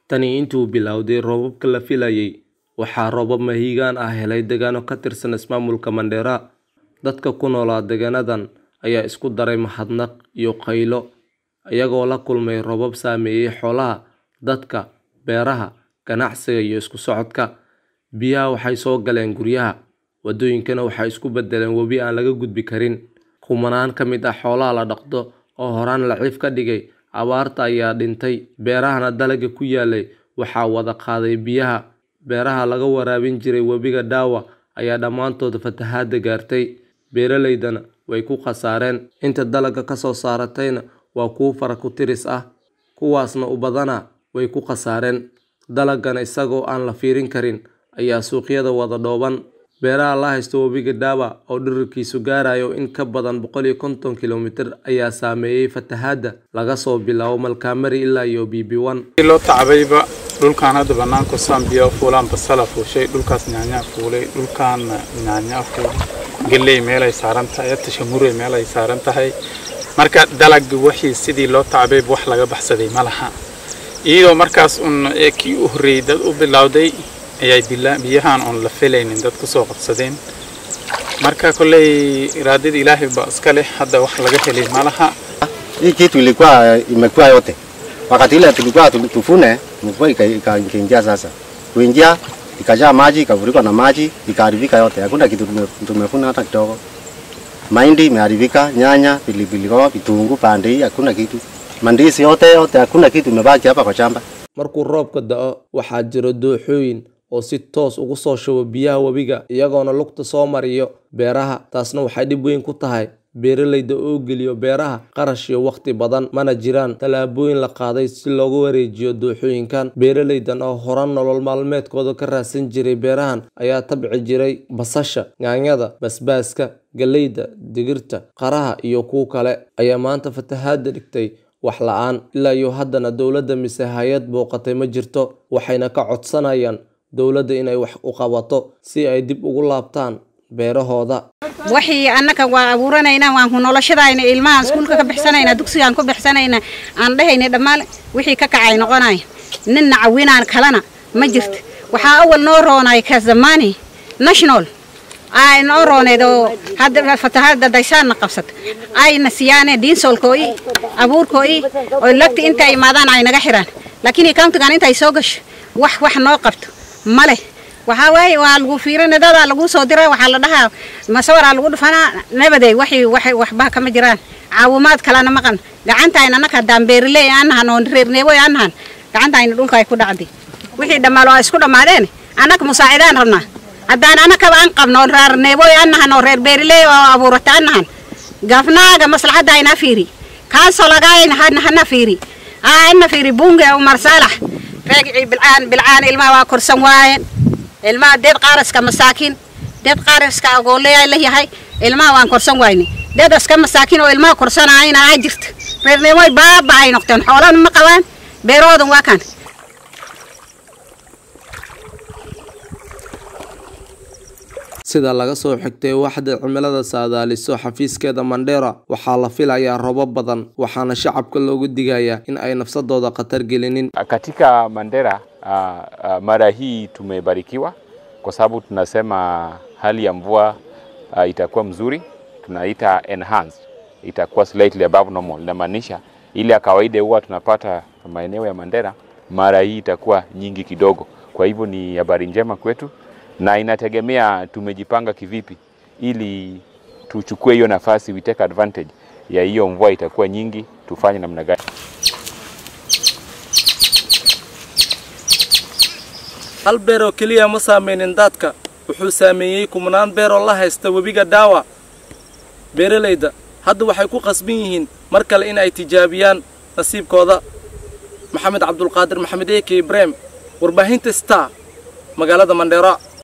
Tani intii uu bilowday roobabka la filayay, waxaa roobab mahiigaan ah helay deegaano ka tirsan ismaamulka Mandera. Dadka ku noolaa deegaanadan ayaa isku daray mahadnaq iyo qaylo, iyagoo la kulmay roobab saameeyay xoolaha, dadka, beeraha, ganacsiga iyo isku socodka. Biyaha waxay soo galeen guryaha, waddooyinkana waxay isku beddeleen webi aan laga gudbi karin. Kumanaan ka mid ah xoolaha la dhaqdo oo horaan daciif ka dhigay abaarta ayaa dhintay, beerahana dalagga ku yaallay waxaa wada qaaday biyaha. Beeraha laga waraabin jiray webiga Dawa ayaa dhammaantood fatahaadda gaartay, beeraleydana way ku khasaareen. Inta dalagga ka soo saaratayna waa kuwo fara ku tiris ah, kuwaasna u badanaa way ku khasaareen. Dalaggana isagoo aan la fiirin karin ayaa suuqyada wada dhooban. Beeraha la haysta webiga Dawa oo dhererkiisu gaarayo in ka badan boqol iyo konton kiiloomitir ayaa saameeyay fatahaadda laga soo bilaabo Malkamari ilaa iyo BB1. loo tacabayba dhulkaan hadda banaanka Zambia fuulaan basala fuushay dhulkaas nyaanya fuulay dhulkaan nyaanya fuulay galley meel ay saaran tahay tashamure meel ay saaran tahay marka dalagga wixii sidii loo tacabay wax laga baxsaday ma laha iyadoo markaas un kii u horreeyay dad u bilowday ayay biyahan on la filaynin dad kusoo qabsadeen marka kolley iraadada ilaahay baa iska leh hadda wax laga helay ma laha Hii kitu ilikuwa imekuwa yote. Wakati ile tulikuwa tu- tufune, mvua ika- ika- ikaingia sasa. Kuingia ikajaa maji, ikavurikwa na maji, ikaharibika yote. Hakuna kitu tume- tumefuna hata kidogo. Mahindi imeharibika, nyanya, pilipili hoho, vitunguu, pande hii hakuna kitu. Mandizi yote yote hakuna kitu imebaki hapa kwa shamba. Markuu roobka da'o, waxaa jira dooxooyin oo si toos ugu soo shuba biyaha webiga iyagoona lugta soo mariyo beeraha. Taasna waxay dhib weyn ku tahay beeraleyda oo geliyo beeraha qarash iyo waqti badan. Mana jiraan tallaabooyin la qaaday si loogu wareejiyo dooxooyinkan. Beeraleydan oo horan nolol maalmeedkooda ka raadsan jiray beerahan ayaa tabci jiray basasha, yaanyada, basbaaska, galleyda, digirta, qaraha iyo kuwo kale ayaa maanta fatahaadda dhigtay wax la'aan. Ilaa iyo haddana dowladda mise hay'ad booqatay ma jirto, waxayna ka codsanayaan dowladda inay wax u qabato si ay dib ugu laabtaan beerahooda. wixii annaka waa abuuranaynaa waan ku noloshadayna ilmahan iskuulka ka bixsanayna dugsigaan ku bixsanayna aan dhahayna dhammaan wixii ka kacay noqonaya ninna cawinaan kalena ma jirto waxaa awal noo roonay ka zamaani national ay noo rooneed oo hadda fatahaadda daysaanna qabsata ayna siyaane diinsolkooyi abuurkooyi oo lagti intay imaadaan ay naga xiraan laakiin countigan intay soo gasho wax wax noo qabto ma leh waxaa waaye waa lagu fiirina dadaa lagu soo dira waxaa la dhahaa masawaraa lagu dhufanaa nabaday waxay waxay waxba kama jiraan caawimaad kalena maqan gacantayna annaka haddaan beeriley aan nahan oo reerneeboy aan nahan gacantayna dhulka ay ku dhacday wixii dhammaal waa isku dhammaadeen annaka musaacidaan rabnaa haddaan annakaba aan qabno reerneeboy aan nahan oo reer beeriley oo abuurata aan nahan gafnaaga maslaxadda ayna fiiri kaansolagaayna hana fiiri aa ina fiiri bunge umar saalax reegicii bilcaan bilcaan ilmaha waa korsan waayeen ilmaha deed qaaraska masaakiin deed qaaraska agooleyaa la yahay ilmaha waan korsan wayne deed aska masaakiin oo ilmaha korsanaayna aa jirta reerneemoy baaba ay noqdeen xoolana ma qabaan beerahoodan waa kan Sida laga soo xigtay waaxda cimilada saadaaliso xafiiskeeda Mandera, waxaa la filayaa roobab badan, waxaana shacabka loogu digayaa in ay nafsadooda khatar gelinin. Katika Mandera uh, uh, mara hii tumebarikiwa kwa sababu tunasema hali ya mvua uh, itakuwa mzuri, tunaita enhanced, itakuwa slightly above normal. Inamaanisha ile ya kawaida huwa tunapata maeneo ya Mandera, mara hii itakuwa nyingi kidogo. Kwa hivyo ni habari njema kwetu, na inategemea tumejipanga kivipi ili tuchukue hiyo nafasi, we take advantage ya hiyo mvua itakuwa nyingi, tufanye namna gani? Hal beer oo keliya ma saameynin daadka, wuxuu saameeyey kumanaan beer oo la haysta webiga Dawa. Beeraleyda hadda waxay ku qasban yihiin mar kale in ay tijaabiyaan nasiibkooda. Maxamed Cabdulqaadir Maxamed Eke Ibrahim, warbaahinta Star, magaalada Mandera.